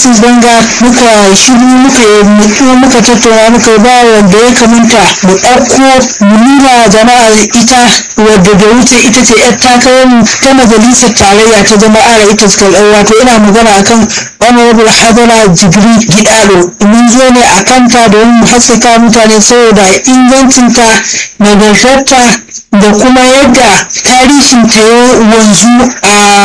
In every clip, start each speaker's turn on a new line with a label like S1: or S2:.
S1: jesus banga muka shiru muka yi muka tattauna muka ba wanda ya kamata mu ɗauko mu nuna jama'a ita wadda da wuce ita ce yar takarar ta majalisar tarayya ta jama'ar ita suka wato ina magana akan honorable hadara jibri gidado mun zo ne a kanta domin mu haskaka mutane saboda ingancinta nagartarta da kuma yadda tarihin ta ya wanzu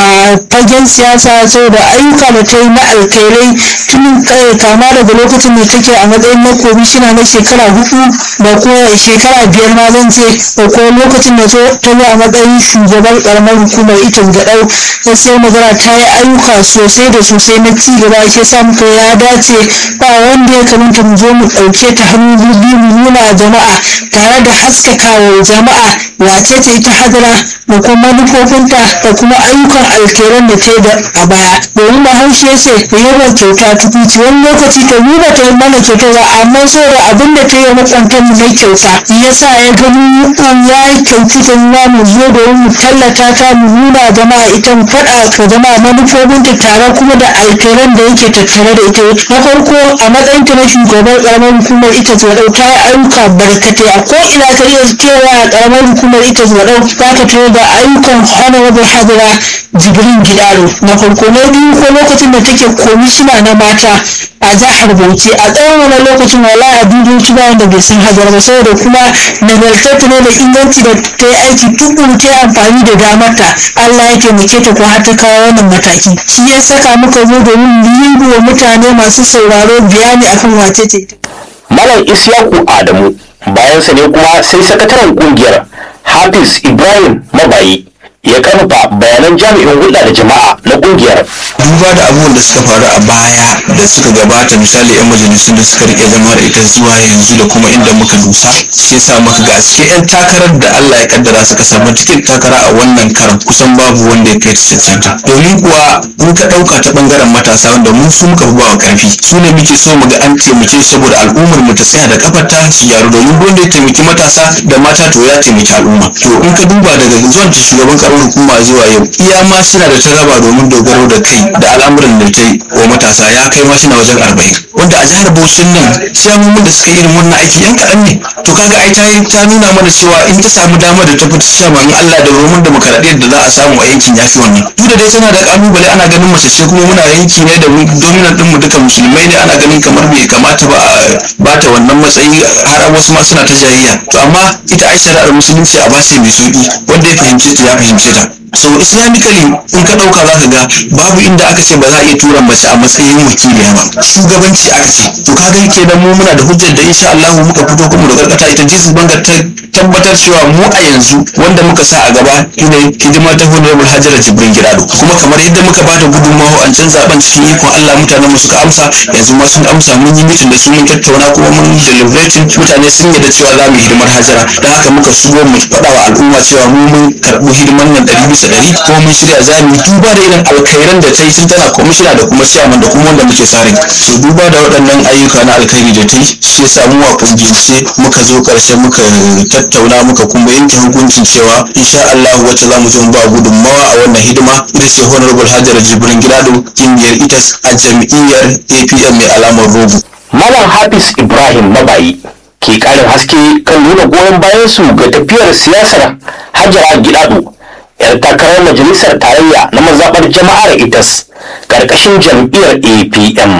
S1: a fagen siyasa saboda ayyuka da ta yi na alkairai tun kama daga lokacin da take a matsayin na komishina na shekara hudu da kuma shekara biyar ma zan ce da kuma lokacin da ta zo a matsayin shugaban karamar hukumar ita gaɗau gaskiya magana ta yi ayyuka sosai da sosai na ci gaba shi sa muka ya dace ba wanda ya kamata mu zo mu ɗauke ta hannu biyu mu nuna jama'a tare da haskakawa jama'a wace ce ita hadara da kuma manufofinta da kuma ayyukan alkeran da ta da a baya domin bahaushe ce yawan kyauta tukuci wani lokaci ta nuna ta mana kyauta ba amma saboda abin da ta yi makwantar mu na kyauta ya sa ya gani ya yi kyautu ta nuna mu zo domin mu tallata ta mu nuna jama'a ita mu faɗa ka jama'a manufofinta tare kuma da alkeran da yake tattare da ita na farko a matsayin ta na shugaban karamar hukumar ita ta ta yi ayyuka barkatai a ko ina ka iya cewa a karamar hukumar ita zaɗau za ka tare da ayyukan honorable hadira jibrin gidaro na farko na biyu ko lokacin da take komishina na mata a jihar bauchi a tsawon wani lokacin wala a duniya ba wanda bai san hadara ba saboda kuma nagartattu ne da inganci da ta yi aiki tukuru ta amfani da damarta allah ya taimake ta ko har ta kawo wannan mataki shi ya saka muka zo domin yi wa mutane masu sauraro bayani akan wace ce
S2: malam isyaku adamu bayansa ne kuma sai sakataren kungiyar hafiz ibrahim mabayi ya karfafa bayanan jami'in hulɗa da jama'a na kungiyar
S3: duba da abubuwan da suka faru a baya da suka gabata misali yan majalisun da suka rike zama da ita zuwa yanzu da kuma inda muka dusa sai sa maka ga cikin yan takarar da Allah ya kaddara suka samu cikin takara a wannan karan kusan babu wanda ya kai ta cancanta domin kuwa in ka ɗauka ta bangaren matasa wanda mun su muka fi bawa karfi su ne muke so mu ga an taimake saboda al'ummar mu ta tsaya da kafarta su gyaru domin wanda ya taimaki matasa da mata to ya taimaki al'umma to in ka duba daga zuwan ta shugaban karamar hukuma zuwa yau iya ma suna da ta raba domin dogaro da kai da al'amuran da ta yi wa matasa ya kai ma suna wajen arba'in wanda a jihar Bauchin nan ciyamomin da suka yi irin wannan aiki yan kaɗan ne to kaga ai ta yi ta nuna mana cewa in ta samu dama da ta fita ciyaman Allah da romun demokaradiyyar da za a samu a yankin ya fi wannan duk da dai tana da kalubale ana ganin mace ce kuma muna yanki ne da dominant din mu duka musulmai ne ana ganin kamar bai kamata ba a bata wannan matsayi har wasu ma suna ta jayayya to amma ita ai shari'ar musulunci a bace mai sauki wanda ya fahimce ta ya fahimce ta so islamically in ka ɗauka za ka ga babu inda aka ce ba za a iya tura mace a matsayin wakiliya ba shugabanci aka ce to ka ga kenan mu muna da hujjar da insha Allah muka fito kuma da karkata ita Jesus Bangar ta tabbatar cewa mu a yanzu wanda muka sa a gaba shine hidima ta honorable Hajara Jibrin Girado kuma kamar yadda muka ba da gudunmawa an can zaben cikin ikon Allah mutanen mu suka amsa yanzu ma sun amsa mun yi mitin da su mun tattauna kuma mun deliberating mutane sun yarda cewa za mu yi hidimar Hajara don haka muka shigo mu faɗa wa al'umma cewa mu mun karɓi hidimar nan ɗari bisa ɗari kuma mun shirya za mu yi duba da irin alkhairan da ta yi tun tana kwamishina da kuma chairman da kuma wanda muke sa rai to duba da waɗannan ayyuka na alkhairi da ta yi shi yasa mu a kungiyance muka zo ƙarshe muka tattauna muka kuma yanke hukuncin cewa insha Allah wacce za mu zo mu ba gudunmawa a wannan hidima ita ce honorable Hajara Jibrin Gidado kungiyar itas a jam'iyyar APM mai alamar rogo
S2: malam hafiz ibrahim mabayi ke karin haske kan nuna goyon bayan su ga tafiyar siyasar hajara gidado yar takarar majalisar tarayya na mazaɓar jama'ar itas ƙarƙashin jam'iyyar apm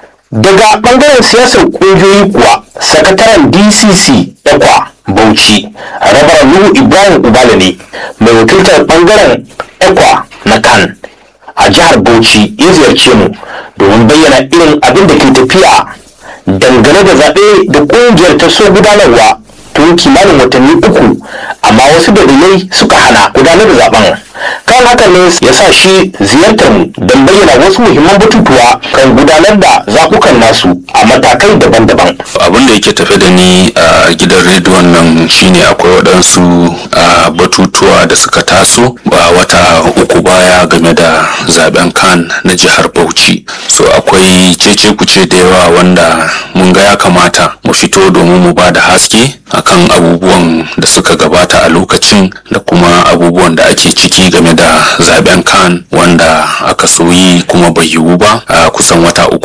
S2: daga ɓangaren siyasar ƙungiyoyi kuwa sakataren dcc ekwa bauchi rabar nuhu ibrahim ubala ne mai wakiltar ɓangaren ekwa na kan a jihar bauchi ya ziyarce mu domin bayyana irin abin da ke tafiya dangane da zaɓe da ƙungiyar ta so gudanarwa tun kimanin watanni uku amma wasu dalilai suka hana gudanar da zaben kan haka ne ya sa shi ziyartar mu don bayyana wasu muhimman batutuwa kan gudanar da zaɓukan nasu a matakai daban-daban
S4: abin da yake tafe da ni a gidan rediyon nan shine akwai waɗansu a, batutuwa da suka taso ba wata uku baya game da zaben kan na jihar bauchi so akwai cece kuce da yawa wanda mun ga ya kamata mu fito domin mu ba da haske akan abubuwan da suka gabata a lokacin da kuma abubuwan da ake ciki game da zaben kan wanda aka soyi kuma bai yiwu ba a kusan wata uku